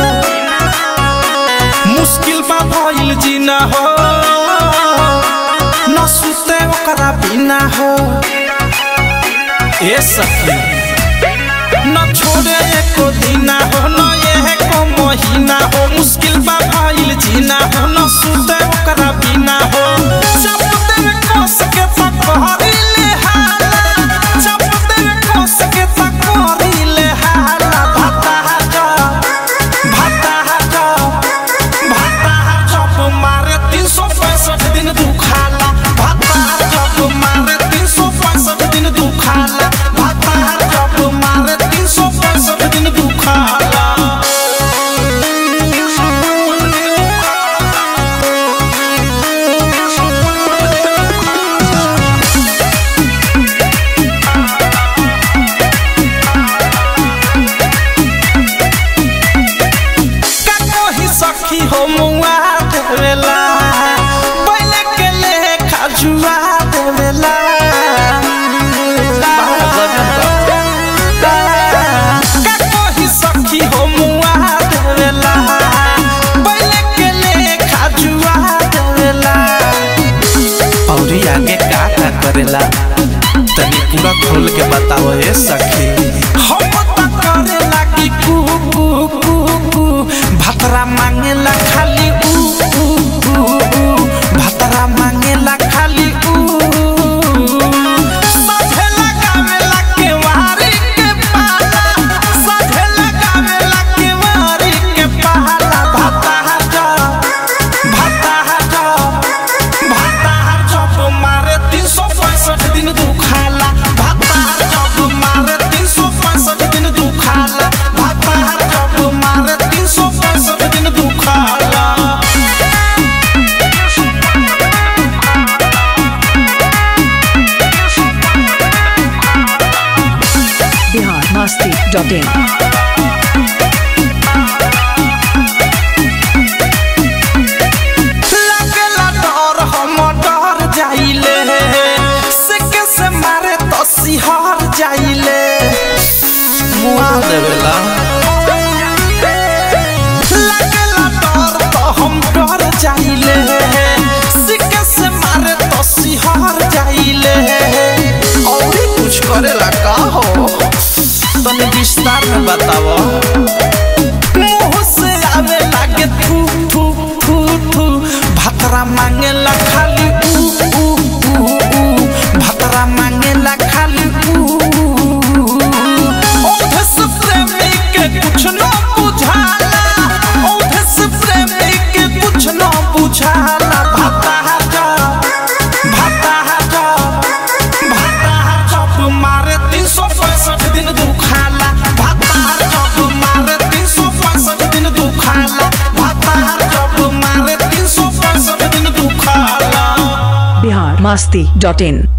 मुश्किल बा भइल जीना हो न सुते ओकरा बिना हो ए सखी न छोड़े एको दिना हो न एको महीना हो मुश्किल बा भइल जीना हो न सुते ओकरा बिना हो चपते में कस के पकड़ी ले हाला चपते में कस के पकड़ी ले हाला भाता जा भाता जा भाता जब मारे तीन सौ पैंसठ दिन दुखाला भाता जब मारे तीन सौ पैंसठ दिन दुखाला भाता जब मारे तीन सौ पैंसठ दिन दुखाला का कोही सखी हो मुआ देवेला पहले के लेखा जुआ देवेला का कोही सखी हो मुआ देवेला पहले के लेखा जुआ देवेला औरी आगे का का करेला तनी पूरा खोल के बताओ ए सखी हम त करेला कि कू कू कू कू भतरा मांगेला खाली ऊ ऊ ऊ ऊ भतरा मांगेला खाली ऊ साझे लगावेला केवारी के पाला साझे लगावेला केवारी के पाला भता जा भता जा भता जब मारे तीन सौ पैंसठ दिन दुखाला भता जब मारे तीन सौ पैंसठ दिन दुखाला भता जब मारे तीन सौ पैंसठ दिन दुखाला बिहार मस्ती डॉट इन लागेला डर हम डर जाइले से के से मारे तो सिहर जाइले मुआ देवेला लागेला डर तो हम डर जाइले से के से मारे तो सिहर जाइले और कुछ करेला का हो तने विस्तार में बताओ मुंह से आवे लागे थू थू थू थू भतरा मांगेला खाली ऊ ऊ ऊ ऊ भतरा मांगेला खाली ऊ ओधे से प्रेमी के कुछ न बुझाला ओधे से प्रेमी के कुछ न बुझाला भता जा भता जा भता जब मारे तीन सौ पैंसठ दिन दुखाला भता जब मारे तीन सौ पैंसठ दिन दुखाला भता जब मारे तीन सौ पैंसठ दिन दुखाला बिहार मस्ती डॉट इन